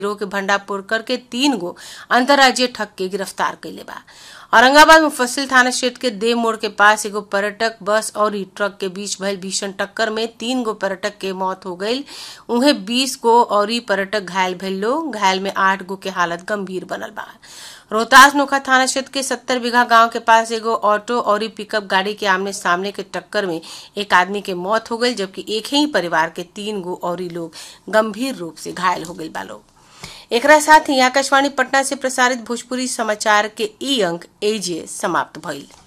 गिरोह के भंडाफोड़ करके तीन गो अंतर्राज्यीय ठग के गिरफ्तार कैले बा औरंगाबाद मुफस्सिल थाना क्षेत्र के देव मोड़ के पास एगो पर्यटक बस और ई ट्रक के बीच भइल भीषण टक्कर में तीन गो पर्यटक के मौत हो गई उहे बीस गो और ई पर्यटक घायल भइल लोग घायल में आठ गो के हालत गंभीर बनल बा रोहतास नोखा थाना क्षेत्र के सत्तर बीघा गांव के पास एगो ऑटो और पिकअप गाड़ी के आमने सामने के टक्कर में एक आदमी के मौत हो गई जबकि एक ही परिवार के तीन गो और लोग गंभीर रूप से घायल हो गई बा लोग एकरा साथ ही आकाशवाणी पटना से प्रसारित भोजपुरी समाचार के ई अंक एजे समाप्त भइल